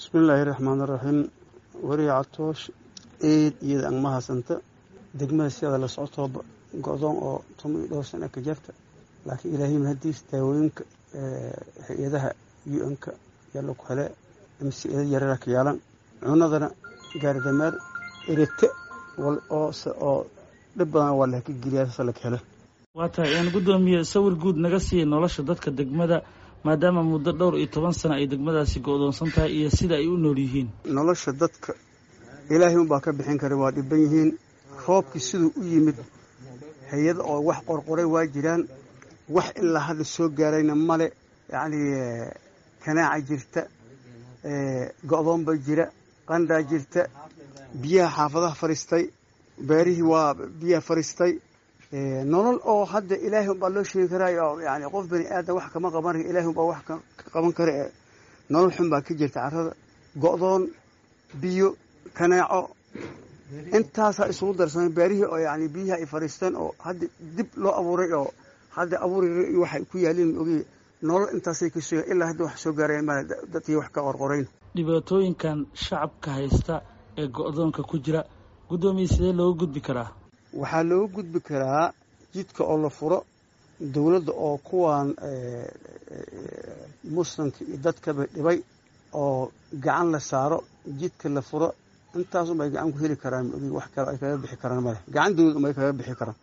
bismillaahi raxmaan raxiim weriya catoosh eed iyada ang mahadsanta degmada siada la socotooba go-doon oo toban iyo dhowr sana ka jarta laakiin ilaahay mahadiis daawooyinka hay-adaha u n-ka yalla ku hele mcada yarara ka yaalan cunadana gaaridameer erete oo dhib badan waa laka geliyaa sasa laka hele waa tahay aan guddoomiye sawir guud naga siiya nolosha dadka degmada maadaama muddo dhowr iyo toban sano ay degmadaasi go-doonsan tahay iyo sida ay u nool yihiin nolosha dadka ilaahay unbaa ka bixin kara waa dhiban yihiin roobkii siduu u yimid hay-ada oo wax qorqoray waa jiraan wax ilaa hadda soo gaarayna male yacni kanaaca jirta go-doonba jira qandaa jirta biyaha xaafadaha fadhiistay beerihii waa biyaha fadhiistay nolol oo hadda ilaahay unbaa loo sheegi karaayo oo yani qof bani aadam wax kama qaban ilahay unbaa wax ka qaban kara ee nolol xun baa ka jirta carrada go-doon biyo kanaaco intaasaa isugu darsamay beerihii oo yani biyihi ay fadhiisteen oo hadda dib loo abuuray oo hadda abuuri waxay ku yaaliin ogi nolol intaasay ka suga ilaa hadda wax soo gaarayan male dadkii wax ka qorqorayn dhibaatooyinkan shacabka haysta ee go-doonka ku jira guddoomiye sidee looga gudbi karaa waxaa looga gudbi karaa jidka oo la furo dowladda oo kuwan muslimka iyo dadkaba dhibay oo gacan la saaro jidka la furo intaasunbay gacan ku heli karaan wax kale ay kaga bixi karaan male gacan dowlad unbay kaga bixi karaan